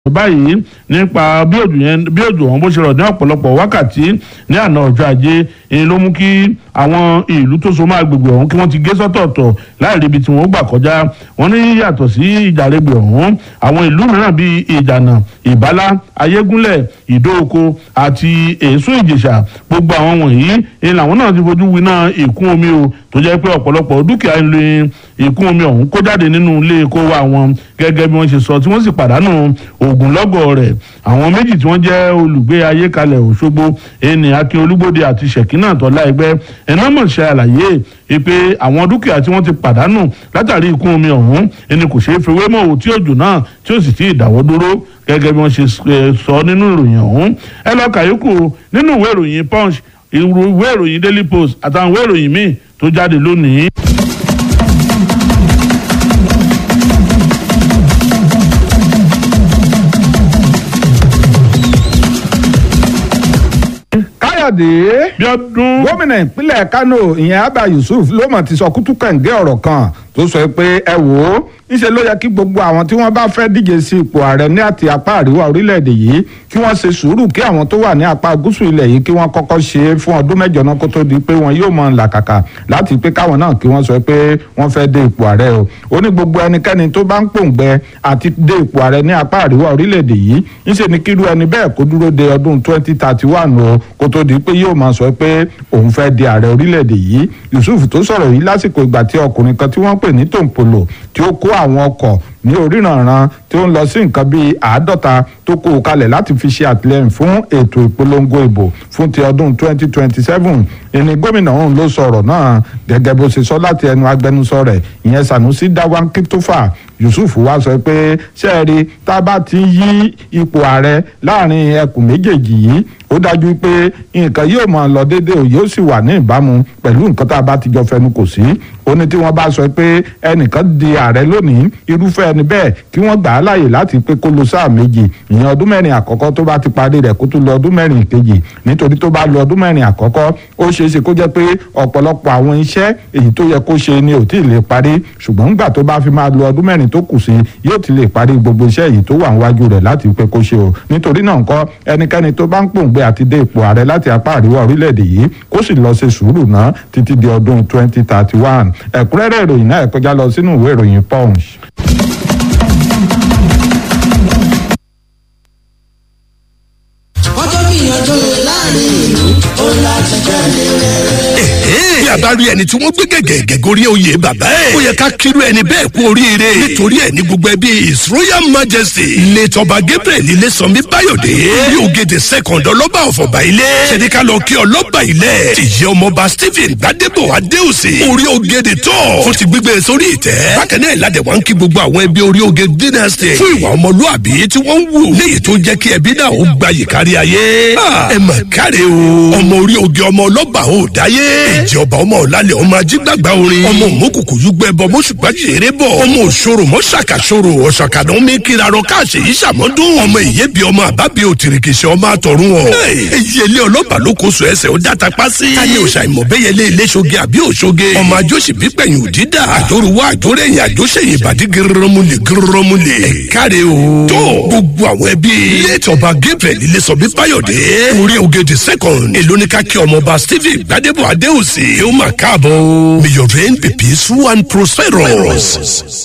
báyìí nípa bí òjò yẹn bí òjò ọ̀hún bó ṣe rọ̀ ní ọ̀pọ̀lọpọ̀ wákàtí ní àná ọjọ́ ajé èyí ló mú kí àwọn ìlú tó so máa gbègbè ọ̀hún kí wọ́n ti gé sọ́tọ̀ọ̀tọ̀ láì ríbi tí wọ́n gbà kọjá wọ́n ní yàtọ̀ sí ìjàregbè ọ̀hún àwọn ìlú mìíràn bíi ìjànà ìbálá ayégúnlẹ̀ ìdóoko àti èso ìjèṣà gbogbo àwọn wọ̀nyí èyí làwọn náà ti fojú winá ìkún omi o tó jẹ́ pé ọ̀pọ̀lọpọ̀ dúkìá ń lo ìkún omi ọ̀hún kó jáde nínú ilé kó wa wọn gẹ́gẹ́ bí wọ́n ṣe sọ tí wọ́n sì pàdánù ogunlọ́gọ̀ rẹ̀ àwọn méjì tí wọ́n jẹ́ olùgbé ayékalẹ̀ òṣogbo ẹni akin olúgbòde àti ṣèkínà tọ́lá ẹgbẹ́ ẹ̀nà mọ̀ ṣe àlàyé pé àwọn dúkìá tí wọ́n ti pàdánù látàrí ìkún omi ọ̀hún ẹni kò ṣeé fi wémọ̀ òtí òjò náà tí ó sì ti ìdáwọ́ dúró gẹ́gẹ́ bí wọ́n ṣe sọ nínú ìròyìn ọ̀hún ẹ lọ kàyókù nínú ìwé ìròyìn punch ìwé ìròyìn daily post àtàwọn ìwé ìròyìn míì tó jáde lónìí. káyọ̀dé bí ọdún. gómìnà ìpínlẹ̀ kánò ìyẹn abba yusuf ló mọ̀ ti sọ kútú kẹ̀ǹgẹ́ ọ̀rọ̀ kan tó sọ pé ẹ wò ó níṣẹ́ ló yẹ kí gbogbo àwọn tí wọ́n bá fẹ́ díje sí ipò ààrẹ ní àti apá àríwá orílẹ̀-èdè yìí kí wọ́n ṣe sùúrù kí àwọn tó wà ní apá gúúsù ilẹ̀ yìí kí wọ́n kọ́kọ́ ṣe é fún ọdún mẹ́jọ náà kó tó di pé wọn yóò mọ làkàkà láti pé káwọn náà kí wọ́n sọ pé wọ́n fẹ́ dé ipò ààrẹ o ó ní gbogbo ẹnikẹ́ni tó bá ń pòǹgbẹ àti dé ipò ààrẹ ní apá àríwá orílẹ̀-èdè yìí níṣẹ́ ni kírú ẹni bẹ́ẹ̀ kó dúró de ọdún 2031 o kó tó di pé yóò máa sọ pé òun fẹ́ di ààrẹ orílẹ̀-èdè yìí Yusuf tó sọ̀rọ̀ yìí lásìkò ìgbà tí ọkùnrin kan tí wọ́n pè ní tòǹpolò tí ó kó àwọn ọkọ̀ ní oríranran tí ó ń lọ sí nǹkan bíi àádọ́ta tó kó o kalẹ̀ láti fi ṣe àtìlẹ́yìn fún ètò ìpolongo ìbò fún ti ọdún 2027 ìní gómìnà ọ̀hún ló sọ̀rọ̀ náà gẹ́gẹ́ bó ṣe sọ láti ẹnu agbẹnusọ rẹ̀ ìyẹn Sanusi Dawan Kitofa Yusuf wá sọ pé ṣẹ́ẹ̀rí tá a bá ti yí ipò ààrẹ láàrin ẹkùn méjèèjì yìí ó dájú pé nǹkan yóò máa lọ déédéé ò yóò sì wà ní ìbámu pẹ̀lú nǹkan tá a bá ti jọ fẹnu kò sí ó ní tí wọ́n bá sọ pé ẹnìkan di ààrẹ lónìí irúfẹ́ ẹni bẹ́ẹ̀ kí wọ́n gbà á láàyè láti pé kó lo sáà méjì ìyẹn ọdún mẹ́rin àkọ́kọ́ tó bá ti parí rẹ̀ kó tún lọ ọdún mẹ́rin kejì nítorí tó bá lo ọdún mẹ́rin àkọ́kọ́ ó ṣeé ṣe kó jẹ́ pé ọ̀pọ̀lọpọ̀ àwọn iṣẹ́ èyí tó yẹ kó ṣe ni ò tí ì lè parí ṣùgbọ́n nígbà tó bá fi máa lo ọdún mẹ́rin tó kù sí yóò ti lè parí gbogbo iṣẹ́ èyí tó wà níwájú rẹ̀ láti pé kó ṣe o nítorí náà ńkọ́ ẹnikẹ́ni tó bá ń pòǹgbẹ àti dé ipò ààrẹ láti apá àríwá orílẹ̀-èdè yìí kó sì lọ ṣe sùúrù náà títí di ọdún 2031 ẹ̀kúnrẹ́rẹ́ ìròyìn náà ẹ kọjá lọ sínú ìwé ìròyìn punch. ọjọ́ gbìyànjú láàrin ìlú ó láti jáde rẹ̀. bí a bá rí ẹni tí wọ́n gbé gẹ̀gẹ̀ gẹ̀górí oyè bàbá ẹ̀ ó yẹ ká kírú ẹni bẹ́ẹ̀ kú oríire nítorí ẹ̀ ní gbogbo ẹbí his royal majesty ilé tọba gabriel ilé sanmi báyọ̀dé orí ògèdè second ọlọ́ba ọ̀fọ̀bà ilé ṣèdíkà lọ kí ọlọ́ba ilẹ̀ tìyẹ ọmọọba stephen gbadebo adéòsè orí ògèdè tọ̀ fún ti gbígbé sórí ìtẹ́ bákan náà ìlàdẹ̀ wá ń kí gbogbo àwọn ẹbí orí ògè dynasty fún ìwà ọmọlúàbí tí wọ́n ń wù léyìí tó jẹ́ kí ẹbí náà ó gbayì kárí ayé ẹ mà káre o ọmọ orí ògè ọmọ ọlọ́ba ò dáyé ìjẹ ọba ọmọ ọ̀làlẹ̀ ọmọ ajígbàgbà orin ọmọ òmùkùkù yúgbẹ́ bọ mọ́ṣùgbà jèrè bọ̀ ọmọ òṣòro mọ́ṣàkàṣòro ọ̀ṣàkàdán mi kirarọ káàṣì yìí ṣàmọ́dún ọmọ ìyẹ́bi ọmọ àbábi òtìrìkìṣẹ́ ọmọ àtọ̀run ọ̀ eyín ọlọ́ba ló kó so ẹsẹ̀ ó dáta pa sí. káyé òṣà ìmọ̀bẹ́yẹlé iléṣoge àbí òṣoge ọmọ àjọṣì bípẹ̀yìn òdídà àjòrúwá àjòrẹ́yìn àjọṣẹ́yìn ìbàdí gírọ́mùlẹ̀ gírọ́mùlẹ̀ ẹ̀káre o. tó gbogbo àwọn ẹbí létọba gabriel ilésọbí báyọ̀dé orí ògèdè second èló ní ká kí ọmọọba stephen gbadebo adéhùsì kí ó máa káàbọ̀ may your reign be peaceful and prosperous.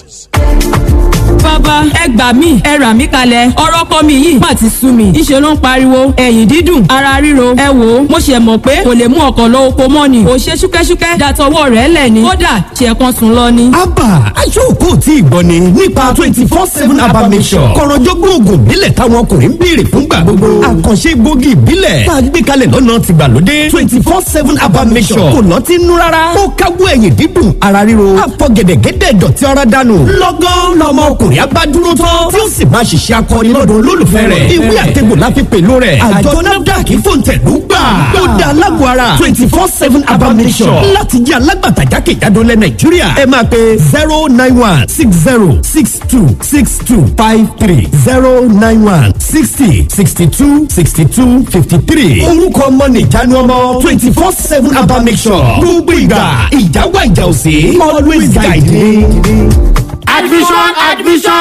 bàbá ẹ gbà mí ẹ rà mí kalẹ̀ ọ̀rọ̀ kọ́ mi yìí má ti sú mi ìṣe ló ń pariwo ẹ̀yìn dídùn ara ríro ẹ wò ó mo ṣe mọ̀ pé kò lè mú ọkọ̀ lọ oko mọ́ ni kò ṣe ṣúkẹ́ṣúkẹ́ dàtọwọ́ rẹ̀ lẹ̀ ni kódà ṣe kan sùn lọ ni. abba aṣọ́kò tí ìgbọ́ ni nípa twenty four seven abba mission kọ̀rọ̀jọ́gbọ́n oògùn ìbílẹ̀ táwọn ọkùnrin ń béèrè fúngbà gbogbo àkànṣe gbòógì ìbílẹ̀ tá a gbé kalẹ̀ lọ́nà tìgbàlódé twenty four seven abba mission kò lọ́ọ́ ti nú rárá ó káwọ́ ẹ̀yìn dídùn ara ríro àfọ̀gẹ̀dẹ̀gẹ̀dẹ̀ dọ̀tí ara dànù lọ́gán lọ́mọ ọkùnrin abá dúró tán tí ó sì máa ṣiṣẹ́ akọni lọ́dọ̀ olólùfẹ́ rẹ̀ ìwé àtẹ̀gbò láfi pẹ̀lú rẹ̀ àjọ nafdac fòǹtẹ̀lú gbà ó dá alágọ̀ ara twenty four seven abamisọ̀ láti jẹ́ alágbàtà jákèjádò lẹ̀ nàìjíríà ẹ máa pe zero nine one six zero six two six two five three zero nine one sixty sixty two sixty two fifty three orúkọ ọmọ nìjánu ọmọ twenty four seven abamisọ̀ gbogbo ìgbà ìjáwá ìjà òsè always guide me. admission admission admission.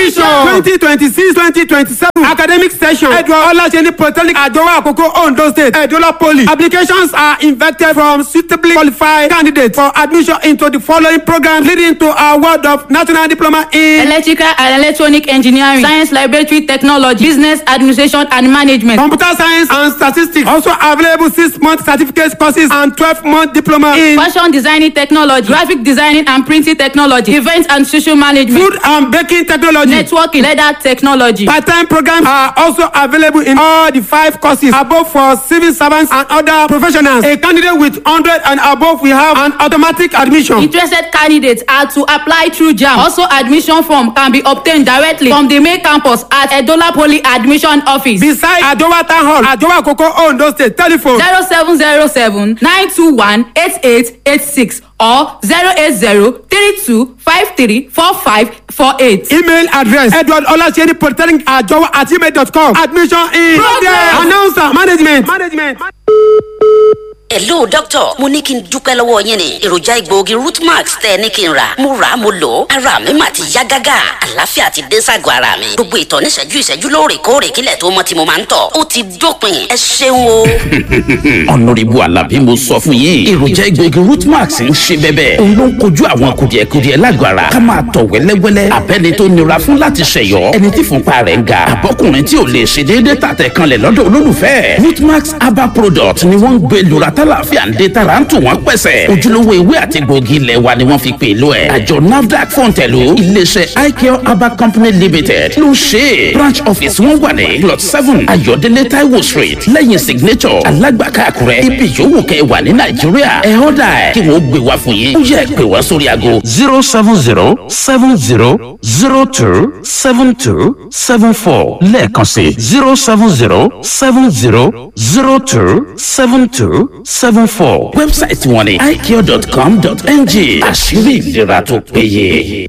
admission twenty twenty six twenty twenty seven academic session edward olaseni polytechnic ajowa akoko ondo state edola poly applications are invited from suitably qualified candidates for admission into the following programs leading to award of national diploma in electrical and electronic engineering science laboratory technology business administration and management. computer science and statistics also available six month certificate courses and twelve month diploma in fashion designing technology graphic designing and printing technology event and social management food and baking technology. networking leather technology. Part-time programs are also available in all the five courses above for civil servants and other professionals. A candidate with 100 and above will have an automatic admission. interested candidates are to apply through jam also admission form can be obtained directly from the main campus at edola poly admission office Beside Adowa Town Hall, Adowa Koko Ondo State, telephone zero seven zero seven nine two one eight eight eight six or zero eight zero three two five three four five four eight. email address edward olaseni polytechnic ajowa at gmail dot com admission in Progress. announcer management. management. hello doctor mo ní kí n dúpẹ́ lọ́wọ́ yín ni èròjà egbòogi rootmax tẹ́ ẹ ní kí n rà mo rà á mo lò ó ara mi mà ti yá gágá àlàáfíà ti dé ságọ́ ara mi gbogbo ìtọ̀ níṣẹ́jú ìṣẹ́jú lóòrèkóòrè kílẹ̀ tó mọ́ tí mo máa ń tọ̀ ó ti dópin ẹ ṣeun o. ọ̀nàrẹ́bù alábí mo sọ fún yín èròjà egbòogi rootmax ń ṣe bẹ́bẹ́ òun ló ń kojú àwọn kùdìẹ̀kudiẹ lágọ̀ọ́ ara ká máa tọ̀ wẹ́lẹ́wẹ́lẹ́ abẹ́ni tó nira fún láti ṣẹ̀yọ́ ẹni tí fúnpa rẹ̀ ń ga àbọ́kùnrin tí ò lè ṣe déédéé tàtẹ̀ kanlẹ̀ lọ́dọ̀ olólùfẹ́ rootmax herbal product ni wọ́n ń gbé lura tálàfíà ń dé tara ń tù wọ́n pẹ̀sẹ̀ ojúlówó ewé àti gbòógì ilẹ̀ wa ni wọ́n fi pè lọ ẹ̀ àjọ nafdac fọ̀ǹtẹ̀lù iléeṣẹ́ icare herbal company limited ló ń ṣe é branch office wọn wà ní plot seven ayọ̀délé taiwo street lẹ́yìn signature alágbàká àkúrẹ́ ibi yòówù kẹ́ ẹ wà ní nàìjíríà ẹ̀ ọ́dà ẹ̀ kí wọ́n gbé wá fún yín ó yẹ pé wá sórí aago zero seven zero seven zero zero two seven two seven four lẹ́ẹ̀kan sí zero seven zero seven zero zero two seven two seven four. wẹ́bsáìtì wọn ni icare.com.ng àṣírí ìlera tó péye.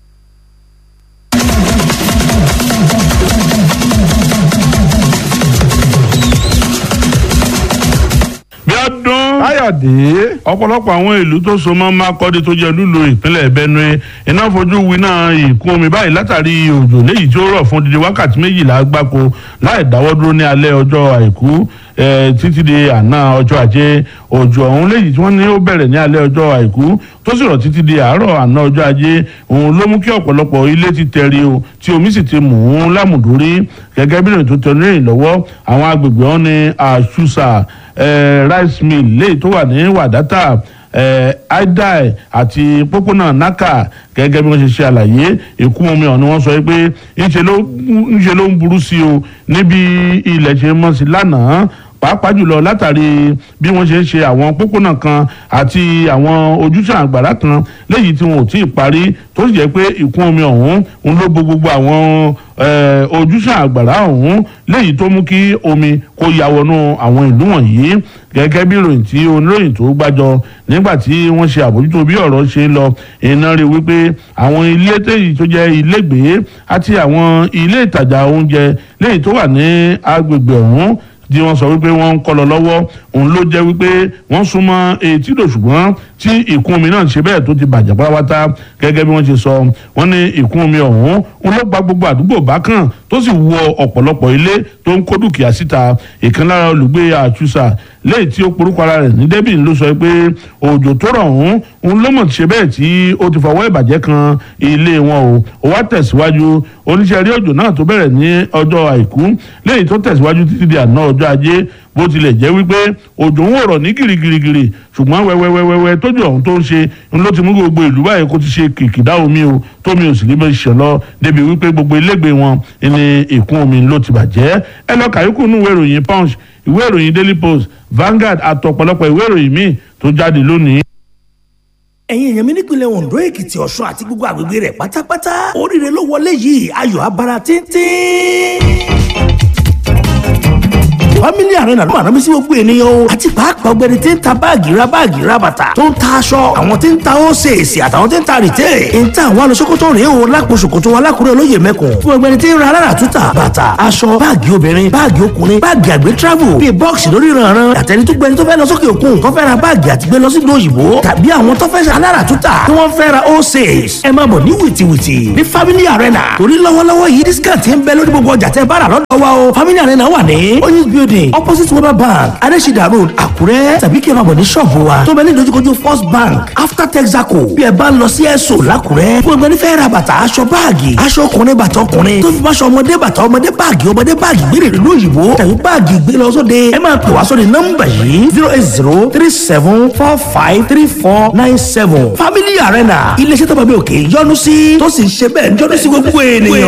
bí ọdún káyọ̀dé ọ̀pọ̀lọpọ̀ àwọn ìlú tó so mọ́ mákọ́dé tó jẹ́ lúlo ìpínlẹ̀ benue iná fojú winá ìkún omi báyìí látàrí òjò léyìí tí ó rọ̀ fún dídí wákàtí méjìlá gbáko láì dáwọ́ dúró ní alẹ́ ọjọ́ àìkú eh, títí di àná ọjọ́ ajé òjò ọ̀hún léyìí tí wọ́n ní ó bẹ̀rẹ̀ ní alẹ́ ọjọ́ àìkú tó sì rọ̀ títí di àárọ̀ àná ọjọ́ ajé òun ló mú kí ọ̀pọ̀lọpọ̀ ilé ti tẹ̀rí o tí omi sì ti mú un lámùdórí gẹ́gẹ́ bí ìrìn tó tẹ̀ ní ìrìn lọ́wọ́ àwọn agbègbè ọ̀hún ní àṣùṣà eh, rice mill léyìí tó wà ní wàdátà eh, aidai àti pópónà naka gẹ́gẹ́ bí wọ́n ṣe ṣe àlàyé ìkún omi ọ̀hún ni wọ́n sọ pé ńṣe ló ńṣe ló ń burú sí o níbi ilẹ̀ ṣe mọ́ sí lánàá pàápàá jùlọ látàrí bí wọ́n ṣe ń ṣe àwọn pópónà kan àti àwọn ojúṣàn àgbàrá kan léyìí tí wọn ò tí ì parí tó sì jẹ́ pé ìkún omi ọ̀hún ń ló bo gbogbo àwọn eh, ojúṣàn àgbàrá ọ̀hún léyìí tó mú kí omi kó ya wọnú àwọn ìlú wọ̀nyí gẹ́gẹ́ bí ìròyìn tí oníròyìn tó gbàjọ nígbà tí wọ́n ṣe àbójútó bí ọ̀rọ̀ ṣe ń lọ iná rí wípé àwọn ilé téyì tó jẹ́ ilégbèé àti àwọn ilé ìtajà oúnjẹ léyìí tó wà ní agbègbè ọ̀hún tí wọ́n sọ wípé wọ́n ń kọ́ lọ lọ́wọ́ òun ló jẹ́ wípé wọ́n súnmọ́ etídò ṣùgbọ́n tí ìkún omi náà ṣe bẹ́ẹ̀ tó ti bàjẹ́ pátápátá gẹ́gẹ́ bí wọ́n ṣe sọ wọ́n ní ìkún omi ọ̀hún òun ló gba gbogbo àdúgbò bákan tó sì wọ ọ̀pọ̀lọpọ̀ ilé tó ń kó dúkìá síta ìkan lára olùgbé àtúnṣà léyìí tí ó porúkọ ara rẹ̀ ní débìn ló sọ pé òjò tó rọ̀ ọ̀hún òun ló mọ̀ ṣe bẹ́ẹ̀ tí ó ti fọwọ́ ìbàjẹ́ kan ilé wọn o ó wá tẹ̀síwájú oníṣẹ́ rí òjò náà tó bẹ̀rẹ̀ ní ọjọ́ àìkú léyìí tó tẹ̀síwájú títí di àná ọjọ́ ajé bó tilẹ̀ jẹ́ wípé òjò ń wòrọ̀ ní gìrìgìrìgìrì ṣùgbọ́n wẹ́wẹ́wẹ́wẹ́ tójú ọ̀hún tó ń ṣe ń ló ti mú gbogbo ìlú báyìí kó ti ṣe kìkìdá omi o tómi ò sì ní bẹ́ẹ̀ ṣẹ̀ lọ débi wípé gbogbo ilégbè wọn ní ìkún omi ló ti bàjẹ́ ẹ lọ kàyókù nù ìwé ìròyìn punch ìwé ìròyìn daily post Vanguard àtọ̀pọ̀lọpọ̀ ìwé ìròyìn míì tó jáde lónìí. ẹ̀yin èèyàn mi nípìnlẹ̀ Ondo Èkìtì Ọ̀ṣun àti gbogbo àgbègbè rẹ̀ pátápátá oríire ló wọlé yìí ayọ̀ abara tíntín family arena ló máa rámi sí gbogbo ènìyàn o àti pàápàá ọgbẹni tí ń ta báàgì ra báàgì ra bàtà tó ń ta aṣọ àwọn tí ń ta ósèèsì àtàwọn tí ń ta rìtẹ́ ń ta àwọn alọ́sọ́kọ́tọ̀ rèé o lápò ṣòkòtò alákùrẹ́ olóyè mẹ́kùn fún ọgbẹni tí ń ra alára túta bàtà aṣọ báàgì obìnrin báàgì ọkùnrin báàgì àgbẹ̀ travel bíi bọ́ọ̀sì lórí ìrànràn àtẹni tó gbẹni tó fẹ́ lọ sókè òkun tó fẹ́ ra báàgì àti gbé lọ sí ìlú òyìnbó tàbí àwọn tó fẹ́ ṣe alára túta tí wọ́n fẹ́ ra ósèès ẹ máa bọ̀ ní wìtìwìtì ní family arena torí lọ́wọ́lọ́wọ́ yìí discount ń bẹ lórí gbogbo ọjà tẹ́ bá rà lọ́dọ̀ wa o family arena wà ní oyinz building opposite weber bank adesida road àkúrẹ́ tàbí kí ẹ máa bọ̀ ní ṣọ́ọ̀bù wa tó bẹ ní ìdojúkojú first bank after texaco bí ẹ bá ń lọ sí ẹ̀sọ́ làkúrẹ́ fún ẹgbẹ́ nífẹ̀ẹ́ ra bàtà aṣọ báàgì aṣọ ọkùnrin bàtà ọkùnrin tó fi bá aṣọ ọmọdé bàtà ọmọdé báàgì ọmọdé báàgì gbére ìlú òyìnbó tàbí báàgì gbé lọ sóde ẹ máa pè wá sóde nọ́mbà yìí zero eight zero three seven four five three four nine seven family arena iléeṣẹ́ tó bá bí òkè yọ́nú sí tó sì ń ṣe bẹ́ẹ̀ yọ́nú sí gbogbo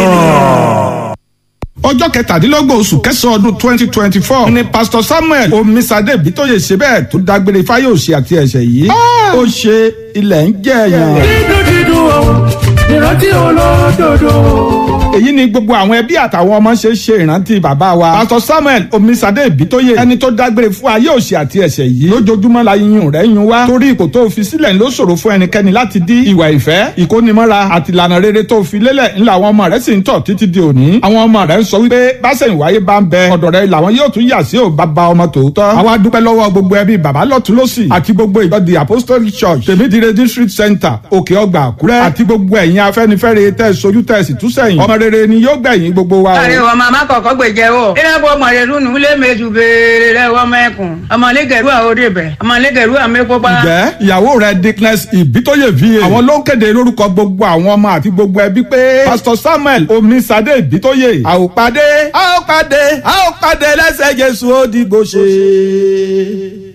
ènìyàn ọjọ́ kẹtàdínlọ́gbọ̀n oṣù kẹsàn-án ọdún twenty twenty four ni pastor samuel omisade bitoye ṣe bẹ́ẹ̀ tó dágbére fáyọ̀sì àti ẹ̀ṣẹ̀ yìí ó ṣe ilẹ̀ ń jẹ́ èèyàn. dídùn dídùn o ìrántí olódodo. èyí ni gbogbo àwọn ẹbí àtàwọn ọmọ ṣe ṣe ìrántí bàbá wa pastor samuel omisade bitoye ẹni tó dágbére fún ayé òṣì àti ẹ̀ṣẹ̀ yìí lójoojúmọ́ la yíyún rẹ̀ yún wá torí ipò tó fi sílẹ̀ ló ṣòro fún ẹnikẹ́ni láti dí ìwà ìfẹ́ ìkónimọ́ra àti ìlànà rere tó fi lélẹ̀ ńlá àwọn ọmọ rẹ̀ sì ń tọ̀ títí di òní àwọn ọmọ rẹ̀ ń sọ wípé báṣẹ̀yìnwáyé bá ń bẹ ọ̀dọ̀ rẹ̀ làwọn yóò tún yà sí ò bàbá ọmọ tòótọ́ àwa dúpẹ́ lọ́wọ́ gbogbo ẹbí bàbá lọ́tún lọ́sì àti gbogbo ìjọ the apostolic church tèmídìrẹ district center òkè ọgbà àkúrẹ́ àti gbogbo ẹ̀yin afẹ́nifẹ́re tẹ́ sojú tẹ́ sì tún sẹ́yìn ọmọ rere ni yóò gbẹ̀yìn gbogbo wa o. àrẹ wọn màmá kọ̀ọ̀kan gbèjẹ o ìrẹ́pọ̀ ọmọdé lónìí lé méjì béèrè rẹ wọ́n mẹ́kùn ọmọlẹ́gẹ̀rú àwọn òde bẹ̀ ọmọlẹ́gẹ̀rú àmì pópá. ǹjẹ́ ìyàwó rẹ̀ dickness ìbítóyè va àwọn ló ń kéde lórúkọ gbogbo àwọn ọmọ àti gbogbo ẹbí pé pastor samuel omisade ìbítóyè àòpàdé àòpàdé àòpàdé lẹ́sẹ̀ jésù ó dìgbò ṣe.